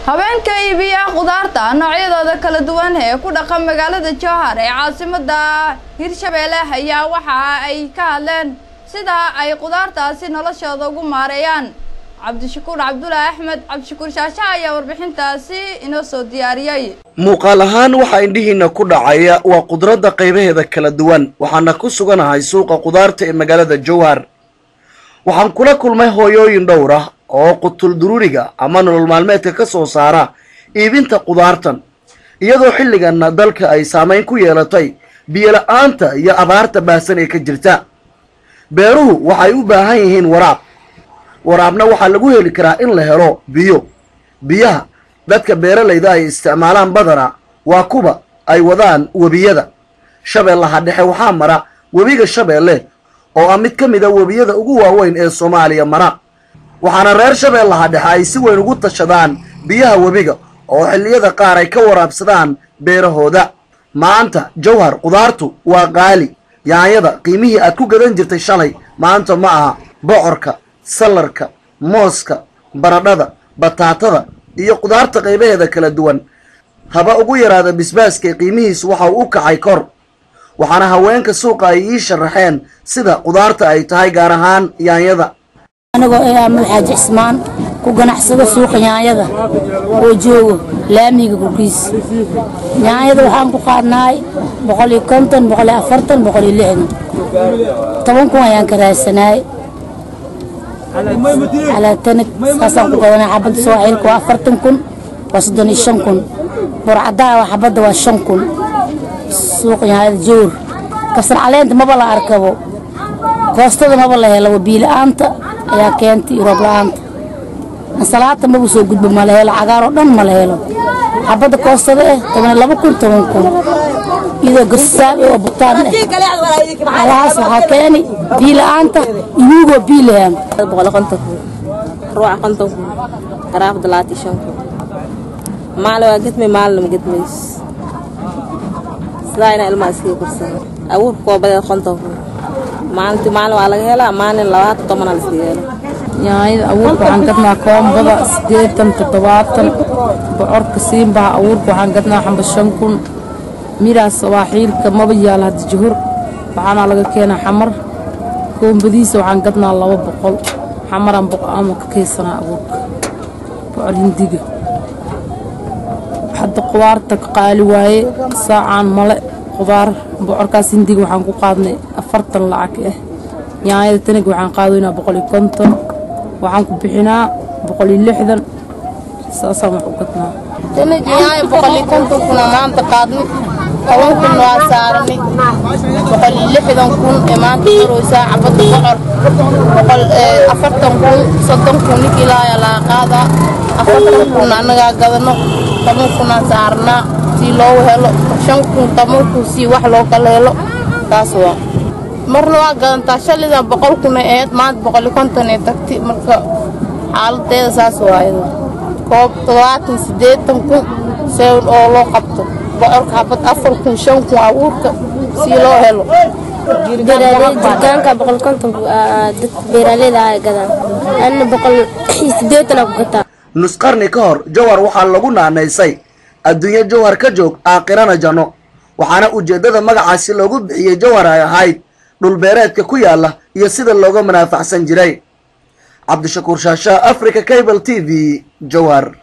haweenka iibiya khudaarta noocyadooda kala duwan ee ku dhaqan magaalada jowhar ee caasimada hirshabeelle ayaa waxa ay ka hadleen sida ay khudaartaasi noloshooda ugu maareeyaan cabdishakuur cabdulaahi axmed cabdishakuur shaasha ayaa warbixintaasi inoo soo diyaariyey muuqaal ahaan waxaa indhihiina ku dhacaya waa khudradda qaybaheeda kala duwan waxaana ku suganahay suuqa khudaarta ee magaalada jowhar waxaan kula kulmay hooyooyin dhowr ah oo qutul duruuriga ama nolol maalmeedka ka soo saara iibinta khudaartan iyadoo xilliganna dalka ay saamayn ku yeelatay biyola-aanta iyo abaarta baahsan ee ka jirta beeruhu waxay u baahan yihiin waraab waraabna waxaa lagu heli karaa in la helo biyo biyaha dadka beeralayda ay isticmaalaan badana waa kuba ay wadaan webiyada shabeellaha dhexe waxaa mara webiga shabeelle oo ah mid ka mid a webiyada ugu waaweyn ee soomaaliya mara waxaana reer shabeellaha dhexe ay si weyn ugu tashadaan biyaha webiga oo xilliyada qaar ay ka waraabsadaan beerahooda maanta jawhar khudaartu waa qaali yaanyada qiimihii aad ku gadan jirtay shalay maanta ma aha bocorka salarka mooska baradhada bataatada iyo khudaarta qaybaheeda kala duwan haba ugu yaraada bisbaaska qiimihiisu waxa uu u kacay kor waxaana haweenka suuqa ay ii sharaxeen sida khudaarta ay tahay gaar ahaan yaanyada anigoo ee aamul xaaji cismaan ku ganacsado suuqa yaanyada oo joogo laamiga gurgiis yaanyada waxaan ku qaadnaay boqol iyo konton boqol iyo afartan boqol iyo lixdan toban kun ayaan ka raadsanaay calaa tanag saasaan ku gadanay xabadda sooxiilka waa afartan kun waa soddon iyo shan kun burcadaa waa xabadda waa shan kun suuqa yaanyada joor kabsar caleenta maba la arkabo koostada maba la helo biila-aanta ayaa keentay roob la-aanta ansalaata maba soo gudbo ma la helo cagaar oo dhan ma la helo xabadda koostada eh toban laba kun toban kun iyadoo garsaab oo butaan eh alahaas waxaa keeni biila-aanta inugoo biilahaan boqol konton kun ruuca konton kun garaaf dalaati shan kun maale waa gedmay maalina ma gedmays sidaa inaa ilmaha iskaga korsana abuurka koobadeed konton kun maalintii maalin waa laga helaa maalin labaatan tobanaa la iskaga helo yaanyada abuurka waxaan gadnaa koombada siddeetan toddobaatan bocorka siinbaha abuurka waxaan gadnaa xamba shan kun midaas waa xiilka maba yaala hadda juhur waxaana laga keenaa xamar koombadiisa waxaan gadnaa laba boqol xamaraan boqolama ka kaysanaa abuurka bocor hindiga hadda qudaarta ka qaali waaye saacaan male qudaar bocorkaas hindiga waxaan ku qaadnay afartan lacag ah yaanyada tanag waxaan qaadaynaa boqol iyo konton waxaan ku bixinaa boqol iyo lixdan saasaan wax u gadnaa tanag yaanya boqol iyo konton kuna maanta qaadnay toban kun waa saarnay boqol iyo lixdan kun ee maanta maraysaa cabadda bocor boqol afartan kun soddon kun ninkii laaya laga qaadaa afartan kun annagaa gadano toban kunaan saarnaa sii loogu helo shan kun toban kun sii wax loo kala helo taas waa marna waa gadantaa shalidan boqol kuna aheyd maanta boqol iyo konton ee tagti marka xaaladeeda saas waayada koob toddobaatan siddeetan kun sewn oo loo qabto bocorka xabad afar kun shan kun abuurka sii loo helo jirgaanka boqol konton dad beeraaleyda ay gadaan anna boqol sideetana ku gataa nus qarni ka hor jawhar waxaa lagu naanaysay adduunyo jawhar ka joog aakhirana janno waxaana ujeeddada magacaasi loogu bixiyey jawhar ay ahayd dhulbeereedka ku yaalla iyo sida looga manaafaxsan jiray cabdishakuur shaasha africa cable t v jawhar